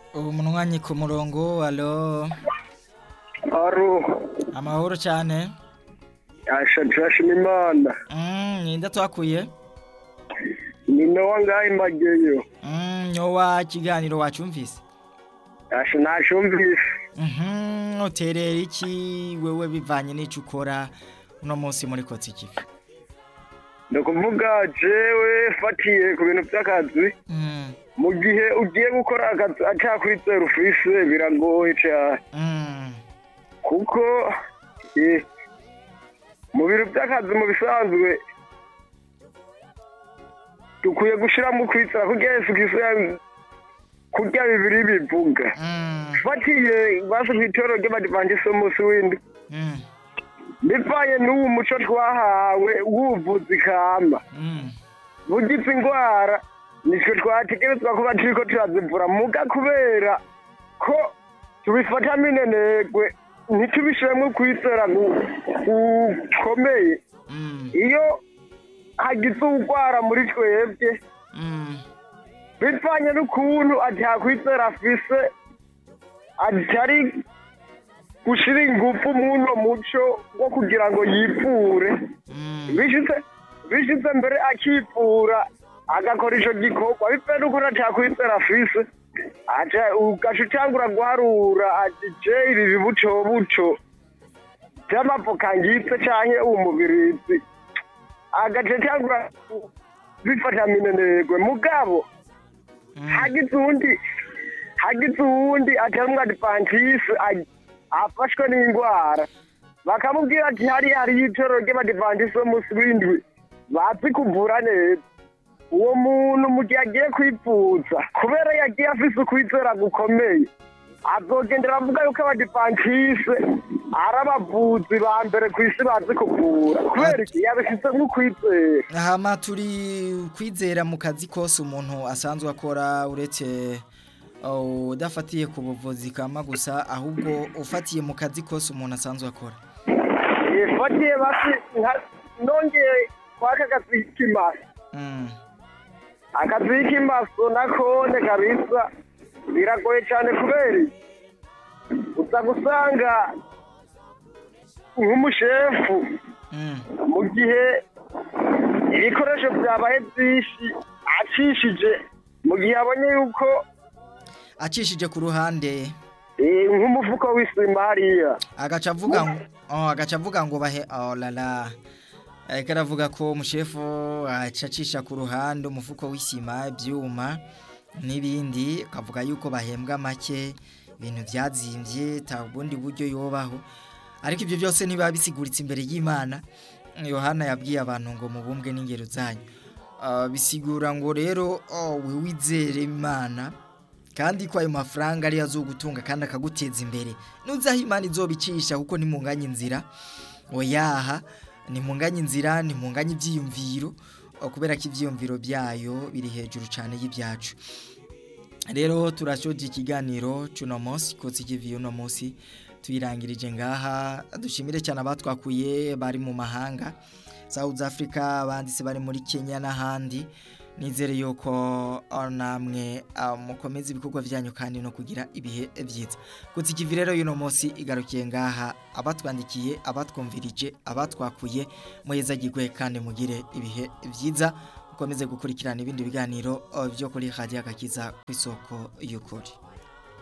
umunwanyi ku murongo alo Aro, amahoro cyane asha turashima Imana. Mm, ninde twakuye Ni Nowa ngahe Mageyo. Mm, nyowa kiganiro wacumvise Asha nashumvise. Mhm, uterera iki wewe bivanye n'ico ukora uno munsi muri kotsi kivi Ni ukuvuga jewe fatiye ku bintu by'akazi Mm, mu gihe ugiye gukora akazi atakwizera ufise biragoye cyane mm, kuko eh, mu bintu by'akazi mu bisanzwe dukwiye gushiramo kwizera kugira Yesu Kristo ya- kurya bibiri bivuga mm, fatiye basi kw'itoro ry'abadivantisite umunsi w'indwi mm, bivanye n'uwo muco twahawe w'ubuvuzi kama mm, bugize indwara nitwe twategerezwa kuba turiko turazivura muga kubera ko tubifata minenegwe ntitubishiremwo kwizera gu- gukomeye mm, iyo hagize urwara muri twebwe mm, bivanye n'ukuntu atakwizera afise atari gushira ingufu muno muco wo kugira ngo yivure mm. bishize bishize mbere akivura agakora ico gikorwa bivanye n'ukuntu atakwizera afise aca ugaca utangura guharura ati je ibi bibuco buco vy'amavoka ngitse canke umubirizi agaca atangura bifata minenegwe mugabo hagize uwundi hagize uwundi atarimwo adivantisi afashwe n'indwara bakamubwira ati hariya hariyo itoro ry'abadivantisi b'umunsi w'indwi bazi kuvura neza uwo muntu mu gihe agiye kwivuza kubera yagiye afise ukwizera gukomeye azogendera avuga yuko abadivantisi ari abavuzi ba mbere ku isi bazi kuvura kubera iki yabifise nk'ukwizera hama turi kwizera mu kazi kose umuntu asanzwe akora uretse uh, udafatiye ku buvuzi kama gusa ahubwo ufatiye mu kazi kose umuntu asanzwe akora fatiye basi nka- nongeye kwaka akazi k'imasi Mm, akazi k'imaso nakone kabisa biragoye cyane kubera iki? uza gusanga nk'umushefu mm, mu gihe ibikoresho byabaye byinshi acishije mu gihe abonye yuko acishije ku ruhande eh, nk'umufuko w'isima hariya agaca avuga ngo oh, agaca avuga ngo bahe oh lala ariko aravuga ko umushefu acacisha ku ruhande umufuko w'isima ibyuma n'ibindi akavuga yuko bahembwa make ibintu byazimbye ta bundi buryo yobaho ariko ibyo byose ntibiba bisiguritse imbere y'imana yohana yabwiye abantu ngo mubumbwe n'ingero zanyu Ah, bisigura ngo rero oh, we wizere imana kandi ko ayo mafaranga ariyo azogutunga kandi akaguteza imbere nuzaho imana izobicisha kuko nimunganye inzira oyaha nimunganye inzira nimunganye ibyiyumviro oh, kubera ko ibyiyumviro byayo biri hejuru cyane y'ibyacu rero turashoje ikiganiro cy'uno munsi kotsi kivi uno munsi tuyirangirije ngaha dushimire cyane abatwakuye bari mu mahanga South Africa abanditse bari muri Kenya n'ahandi nizere yuko ah, namwe ah, mukomeza ibikorwa byanyu kandi no kugira ibihe byiza kutsi kivi rero yuno munsi igarukiye ngaha abatwandikiye abatwumvirije abatwakuye muhezagirwe kandi mugire ibihe byiza mukomeze gukurikirana ibindi biganiro ah, byo kuri Radio Agakiza ku isoko y'ukuri